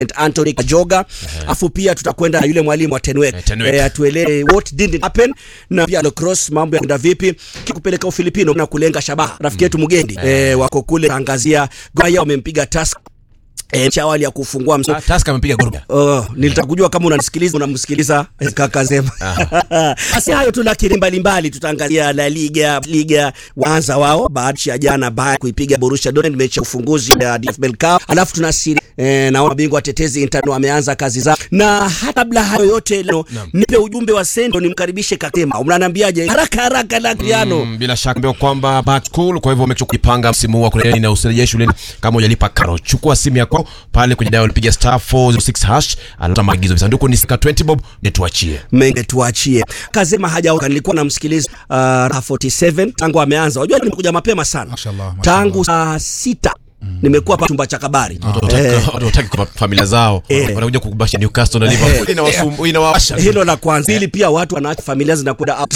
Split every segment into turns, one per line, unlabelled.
St. Anthony Kajoga afu pia tutakwenda na yule mwalimu wa Tenwek
Eh, Tenwek.
eh, atueleze what didn't happen na pia lacrosse mambo yakwenda vipi kikupeleka Ufilipino na kulenga shabaha rafiki yetu Mugendi eh, wako kule angazia Gaya wamempiga task eh, cha awali ya kufungua mso
Ah, Tusker amepiga goli.
Oh, nilitaka kujua kama unanisikiliza unamsikiliza eh, kaka Zema. Basi hayo tu lakini mbalimbali tutaangalia La Liga, Liga waanza wao baada ya jana Bayern kuipiga Borussia Dortmund mechi ya ufunguzi ya DFB Cup. Alafu tuna siri eh, na mabingwa watetezi Inter wameanza kazi zao. Na hata kabla hayo yote leo nipe ujumbe wa Sendo nimkaribishe Katema. Unaniambiaje? Haraka haraka la Criano.
Mm, bila shaka mbio kwamba back to school, kwa hivyo umechukua kujipanga msimu huu wa kurejea na usirejee shuleni kama hujalipa karo. Chukua simu yako pale kwenye dial, piga star 406 hash, alata maagizo visanduku ni sika 20 bob, nituachie.
Menge tuachie. Kazema hajaoka, nilikuwa namsikiliza uh, Raha 47 tangu ameanza. Unajua nimekuja mapema sana.
Mashallah, mashallah.
Tangu saa sita nimekuwa hapa chumba cha kabari. Eh,
Watu wataki kwa familia zao
Eh.
wanakuja kukubasha Newcastle na Liverpool, inawasumbu inawasha.
hilo la kwanza. Pili pia watu wanaacha familia zinakwenda up.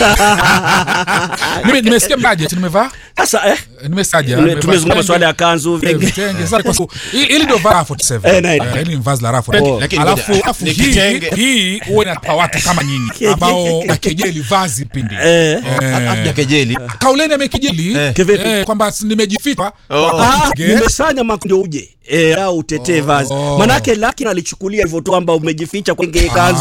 Nime- nimesikia budget nimevaa
Sasa eh
nimesaja
tume- tumezungumza masuala ya kanzu vingi.
vitenge sasa kwa sababu hii- hili ndio vaa 47
Eh, na-
Eh, hili ni vazi la rafu
Oh.
Lakini
alafu
ngoja,
alafu
ni
hii
kitenge.
hii huwa inapa watu kama nyinyi ambao nakejeli vazi pindi
Eh.
Hatuja kejeli.
kauleni amekejeli
Eh.
Kivipi?
eh, kwamba si- nimejificha
Oh.
Ah,
Ge-
nimesanya makundi uje eh, au utetee vazi. Manake lakini alichukulia hivyo tu kwamba umejificha kwa nge kanzu.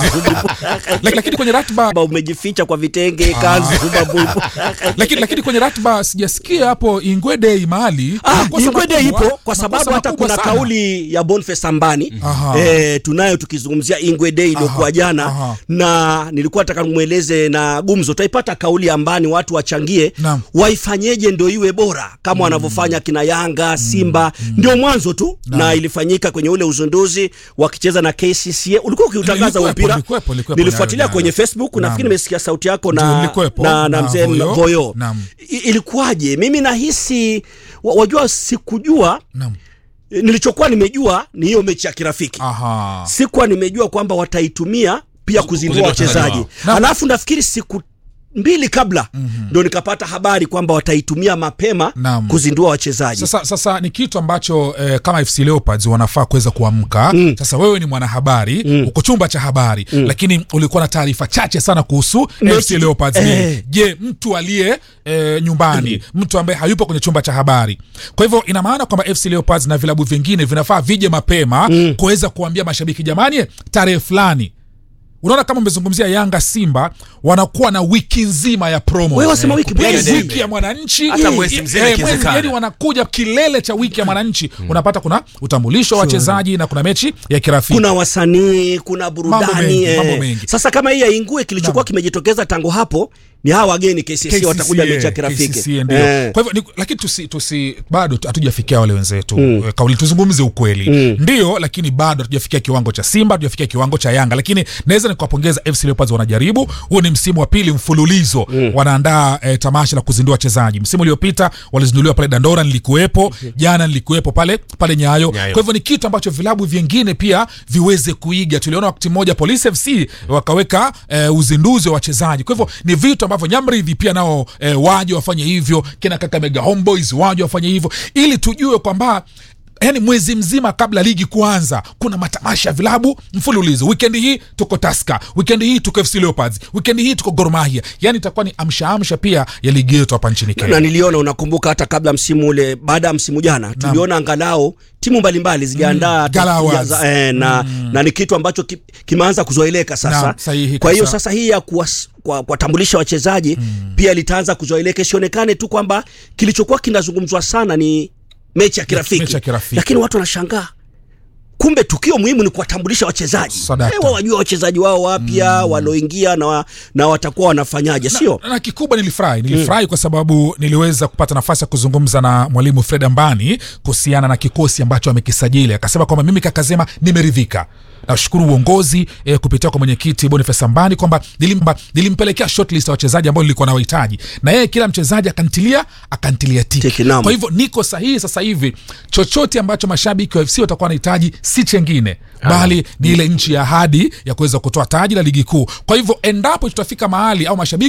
Laki- lakini kwenye ratiba
Kwamba umejificha kwa vitenge kanzu babu.
lakini lakini kwenye ratiba sijasikia hapo Ingwe Day mahali
Ah,
Makosa
Ingwede
makubwa-
ipo kwa sababu
makosa
hata
makubwa
kuna
sana.
kauli ya Boniface Sambani
Aha.
eh, tunayo tukizungumzia Ingwede iliyokuwa
Aha,
jana
aha.
na nilikuwa nataka nimweleze na gumzo tutaipata kauli ambani watu wachangie
Naam.
waifanyeje ndio iwe bora kama wanavyofanya kina Yanga Simba ndio mwanzo tu na ilifanyika kwenye ule uzinduzi wakicheza na KCCA ulikuwa ukiutangaza
Nilikuwepo,
mpira
nilikuwepo, nilikuwepo
nilifuatilia
nayo
kwenye
jana.
Facebook
Naam.
nafikiri nimesikia sauti yako
Ndio,
na
nilikuwepo,
na, na
na
mzee
Voyo.
Voyo
Naam.
I- ilikuwaje mimi nahisi wa- wajua sikujua
Naam.
E, nilichokuwa nimejua ni hiyo mechi ya kirafiki
Aha.
sikuwa nimejua kwamba wataitumia pia kuzindua
kuzindua wachezaji
wachezaji
wao. Na-
alafu nafikiri siku mbili kabla ndo nikapata habari kwamba wataitumia mapema
Naam.
kuzindua wachezaji
Sasa, sasa ni kitu ambacho eh, kama FC Leopards wanafaa kuweza kuamka. Sasa wewe ni mwanahabari uko chumba cha habari lakini ulikuwa na taarifa chache sana kuhusu
Mechi-
FC Leopards.
eh.
Je, mtu aliye eh, nyumbani, mtu ambaye hayupo kwenye chumba cha habari. Kwa hivyo ina maana kwamba FC Leopards na vilabu vingine vinafaa vije mapema kuweza kuambia mashabiki, jamani, tarehe fulani unaona kama umezungumzia Yanga Simba wanakuwa na wiki nzima ya promo.
Wewe wasema wiki
Yaani
moja.
wiki ya mwananchi
Hata
Eh,
mwezi mzima
eh, mwezi,
ikiwezekana.
yani wanakuja kilele cha wiki ya mwananchi unapata kuna utambulisho wa wachezaji na kuna mechi ya kirafiki
kuna wasanii kuna burudani
Mambo mengi,
eh.
mambo mengi.
sasa kama hii ya ingue kilichokuwa kimejitokeza tangu hapo ni hawa wageni KCC watakuja mechi ya kirafiki
KCCA ndio.
Eh.
Kwa hivyo ni- lakini tusi, tusi bado tu- hatujafikia wale wenzetu mm. kauli tuzungumze ukweli ndio, lakini bado hatujafikia kiwango cha Simba, hatujafikia kiwango cha Yanga, lakini naweza nikawapongeza FC Leopards, wanajaribu. Huo ni msimu wa pili mfululizo wanaandaa eh, tamasha la kuzindua wachezaji. Msimu uliopita walizinduliwa pale Dandora, nilikuwepo jana, nilikuwepo pale pale Nyayo.
Nyayo.
Kwa hivyo ni kitu ambacho vilabu vingine pia viweze kuiga. Tuliona wakati mmoja Police FC wakaweka eh, uzinduzi wa wachezaji. Kwa hivyo ni vitu ambavyo Nyamridhi pia nao eh, waje wafanye hivyo, kina Kakamega Homeboys waje wafanye hivyo, ili tujue kwamba yani mwezi mzima kabla ligi kuanza kuna matamasha ya vilabu mfululizo. Wikendi hii tuko Tusker, wikendi hii tuko FC Leopards, wikendi hii tuko Gor Mahia. Yani itakuwa ni amsha amsha pia ya ligi yetu hapa nchini
na
Kenya.
niliona unakumbuka hata kabla msimu ule baada ya msimu jana tuliona angalau timu mbalimbali zijaandaa hata
Gala
kuja
Awards.
za- eh, na, na ni kitu ambacho ki, kimeanza kuzoeleka sasa
Naam, sahihi
kwa hiyo
kabisa.
sasa hii ya kuwas- kwa- kuwatambulisha wachezaji pia litaanza kuzoeleka isionekane tu kwamba kilichokuwa kinazungumzwa sana ni mechi ya kirafiki,
mechi ya kirafiki.
lakini watu wanashangaa kumbe tukio muhimu ni kuwatambulisha wachezaji
Sadaka.
Eh, wajua wachezaji wao wapya walioingia na, wa- na watakuwa wanafanyaje sio
na, na kikubwa nilifurahi nilifurahi kwa sababu niliweza kupata nafasi ya kuzungumza na mwalimu Fred Ambani kuhusiana na kikosi ambacho amekisajili. Akasema kwamba mimi kakasema nimeridhika. Nashukuru uongozi eh, kupitia kwa mwenyekiti Boniface Ambani kwamba nilimba, nilimpelekea shortlist ya wachezaji ambao nilikuwa nawahitaji, na yeye kila mchezaji akantilia akantilia tiki.
Tiki, naam.
Kwa hivyo niko sahihi sasa hivi, chochote ambacho mashabiki wa FC watakuwa wanahitaji si chengine bali ni ile nchi ya ahadi ya kuweza kutoa taji la ligi kuu. Kwa hivyo endapo tutafika mahali au mashabiki